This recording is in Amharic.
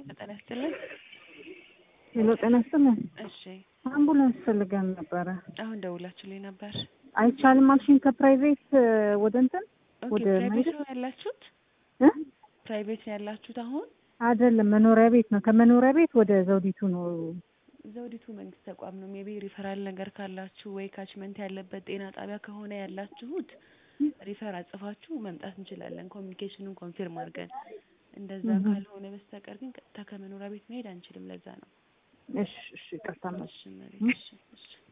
ጤና ይስጥልን። ሄሎ ጤና ይስጥልን። እሺ አምቡላንስ ፈልገን ነበረ። አሁን ደውላችሁልኝ ነበር። አይቻልም አልሽኝ። ከፕራይቬት ወደ እንትን ኦኬ ወደ ፕራይቬት ማይደ- ነው ያላችሁት? እ? ፕራይቬት ነው ያላችሁት አሁን? አይደለም መኖሪያ ቤት ነው። ከመኖሪያ ቤት ወደ ዘውዲቱ ነው። ዘውዲቱ መንግስት ተቋም ነው። ሜቢ ሪፈራል ነገር ካላችሁ ወይ ካችመንት ያለበት ጤና ጣቢያ ከሆነ ያላችሁት ሪፈር አጽፋችሁ መምጣት እንችላለን፣ ኮሚኒኬሽኑን ኮንፊርም አድርገን። እንደዛ እህ። ካልሆነ በስተቀር ግን ቀጥታ ከመኖሪያ ቤት መሄድ አንችልም። ለዛ ነው። እሺ እሺ፣ ይቅርታ እሺ መቤት፣ እሺ እሺ